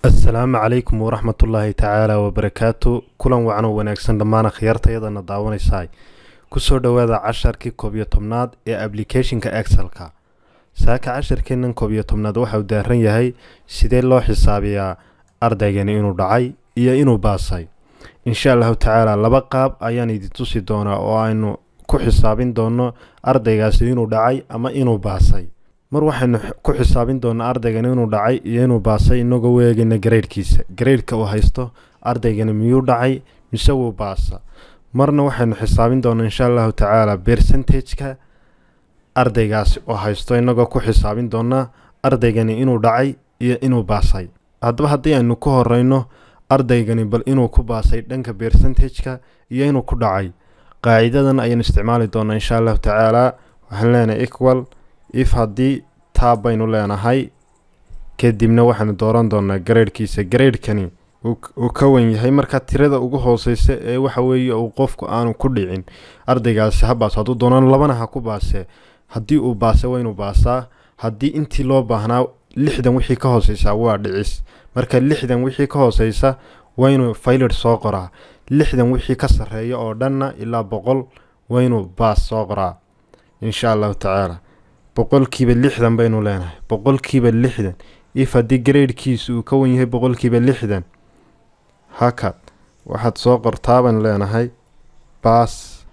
assalaamu calaykum waraxmatullaahi tacaala wabarakaatu kulan wacan oo wanaagsan dhammaan akhyaartayadana daawanaysaay kusoo dhowaada casharkii koob iyo tobnaad ee ablicathonka excelka saaka casharkeennan koob iyo tobnaad waxa uu daaran yahay sidee loo xisaabiyaa ardaygani inuu dhacay iyo inuu baasay insha allahu tacaala laba qaab ayaan idin tusi doonaa oo aynu ku xisaabin doono ardaygaasi inuu dhacay ama inuu baasay mar waxaynu ku xisaabin doonaa ardaygani inuu dhacay iyo inuu baasay inagoo u eegayna gareydhkiisa gareydhka uu haysto ardaygani miyuu dhacay mise wuu baasa marna waxaynu xisaabin doonaa insha allahu tacaala bercentageka ardaygaasi oo haysto inagoo ku xisaabin doonaa ardaygani inuu dhacay iyo inuu baasay haddaba haddii aynu ku horeyno ardaygani bal inuu ku baasay dhanka bercentageka iyo inuu ku dhacay qaacidadan ayaynu isticmaali doonaa insha allahu tacaala waxaan leenahay equal if haddii taab baynu leenahay kadibna waxaanu dooran doonaa gareydhkiisa gareydhkani uu ka wan yahay markaa tirada ugu hooseysa ee waxa weeye uu qofku aanu ku dhicin ardaygaasi ha baaso hadduu doonaan labana ha ku baasee haddii uu baase waa inuu baasaa haddii intii loo baahnaa lixdan wixii ka hooseysaa waa dhicis marka lixdan wixii ka hooseysa waa inuu faylid soo qoraa lixdan wixii ka sarreeya oo dhanna ilaa boqol waa inuu baas soo qoraa insha allahu tacaala boqolkiiba lixdan baynu leenahay boqolkiiba lixdan if haddii gareydhkiisu uu ka wan yahay boqolkiiba lixdan hakad waxaad soo qortaa baynu leenahay baas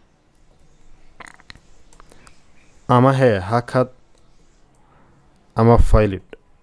ama hee hakad ama faylid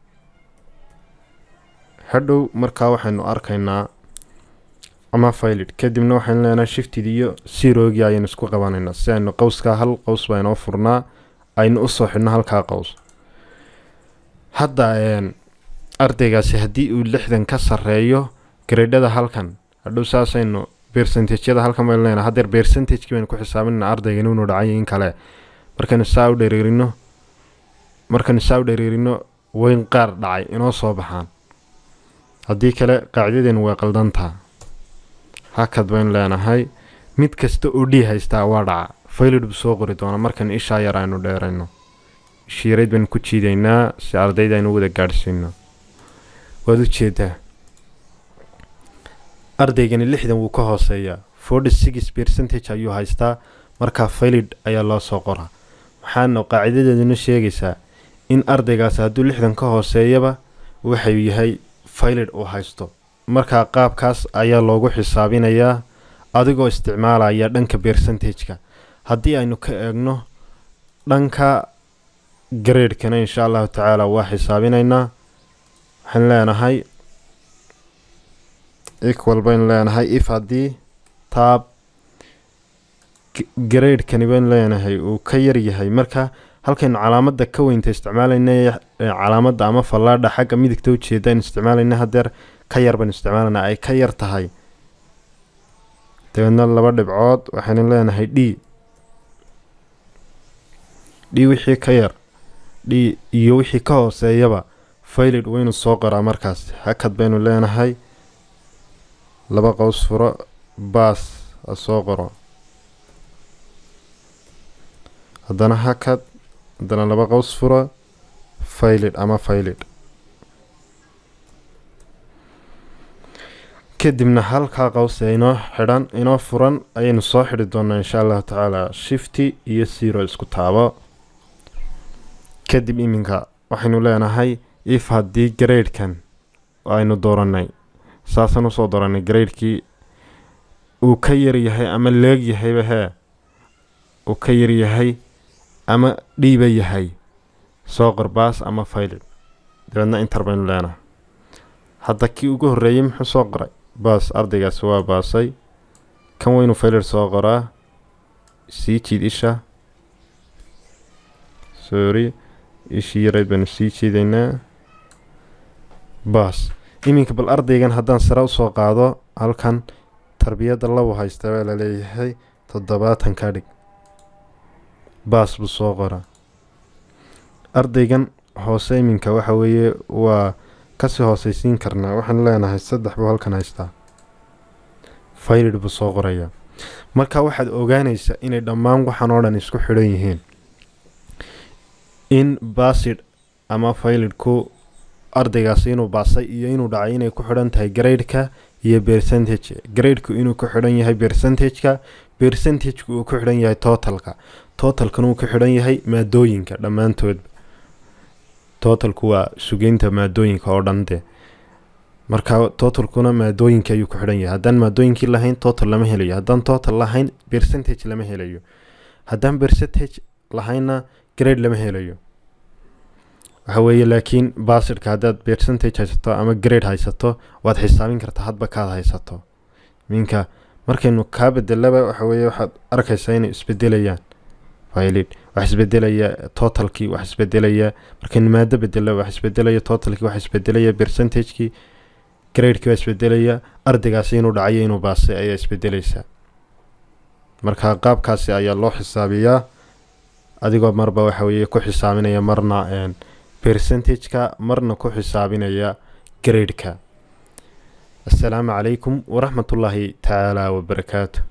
hadhow markaa waxaynu arkaynaa ama faylid kadibna waxaynu leenahay shiftid iyo sirogii ayaynu isku qabanaynaa si aynu qowskaa hal qows baa inoo furnaa aynu usoo xidhno halkaa qows hadda ardaygaasi haddii uu lixdan ka sarreeyo gareydhada halkan hadhow saasaynu bercentageyada halkan baynu leenahay haddeer bercentagekii baynu ku xisaabinayna ardaygan inuu dhacay in kale markaynu saa u dhereerino markaynu saa u dhereerino weyn qaar dhacay inoo soo baxaan haddii kale qaacidadeenu way qaldantaa hakad baynu leenahay mid kasta oo dhii haystaa waa dhaca faylid buu soo qori doona markan ishaa yar aynu dheerayno shiirayd baynu ku jiidaynaa si ardayda aynu wada gaadhsiino waad u jeedaa ardaygani lixdan wuu ka hooseeyaa forty six percentage ayuu haystaa markaa faylid ayaa loo soo qoraa waxaana qaacidadeeduna sheegaysaa in ardaygaasi hadduu lixdan ka hooseeyaba waxau yahay faylid uu haysto markaa qaabkaas ayaa loogu xisaabinayaa adigoo isticmaalaya dhanka bercentageka haddii aynu ka eegno dhanka gareydhkana insha allahu tacaala waa xisaabinaynaa waxaan leenahay equal baynu leenahay if haddii taab gareydhkani baynu leenahay uu ka yar yahay marka halkaynu calaamadda ka weynta isticmaalayna calaamadda ama fallaadha xagga midigta ujeeda aynu isticmaalayna hadeer ka yar baynu isticmaalayna ay ka yar tahay dabeedna laba dhibcood waxaynu leenahay d d wixii ka yar d iyo wixii ka hooseeyaba faylid waynu soo qoraa markaas hakad baynu leenahay laba qows furo baas ha soo qoro haddana hakad haddana laba qows furo faylid ama faylid kadibna halkaa qows ee inoo xidhan inoo furan ayaynu soo xidhi doonaa insha allahu tacaala shifty iyo siro isku taabo kadib iminka waxaynu leenahay if haddii gareydhkan aynu dooranay saasaan usoo dooranay gareydhkii uu ka yaryahay ama leeg yahayba hee uu ka yaryahay ama dhiiba yahay soo qor baas ama faylid dabeedna intar baynu leenahay hadda kii ugu horreeyey muxuu soo qoray baas ardaygaasi waa baasay kan weynu faylid soo qoraa sii jiid isha sorry ishii yarayd baynu sii jiidaynaa baas iminka bal ardaygan haddaan sare usoo qaado halkan tarbiyadda labu haysta baa laleeyahay toddobaatan ka dhig baas buu soo qoraa ardaygan hoose iminka waxa weeye waa kasii hooseysiin karnaa waxaan leenahay saddex buu halkan haystaa faylid buu soo qorayaa marka waxaad ogaanaysaa inay dhammaan waxaan oo dhan isku xidhan yihiin in basid ama faylidku ardaygaasi inuu baasay iyo inuu dhacay inay ku xidhan tahay gradeka iyo percentage gradeku inuu ku xidhan yahay percentageka percentageka uu ku xidhan yahay totalka totalkana uu ku xidhan yahay maadooyinka dhammaantoodba totalku waa sugeynta maadooyinka oo dhan dee marka totalkuna maadooyinka ayuu ku xidhan yahay haddaan maadooyinkii lahayn total lama helayo haddaan total lahayn percentage lama helayo haddaan percentage lahaynna grade lama helayo waxa weeye laakiin basidka haddaad percentage haysato ama grade haysato waad xisaabin kartaa hadba kaad haysato minka markaynu kaa bedelaba waxa weeye waxaad arkaysaa inay isbedelayaan faylid wax isbedelaya totalkii wax isbedelaya markaynu maado bedelo wax isbedelaya totalkii wax isbedelaya percentagekii gradekii waa isbedelaya ardaygaasi inuu dhacayo inuu baasay ayaa isbedeleysaa marka qaabkaasi ayaa loo xisaabiyaa adigoo marba waxa weeye ku xisaabinaya marna percentageka marna ku xisaabinaya gradeka assalaamu calaykum waraxmatullaahi tacaala wabarakaatu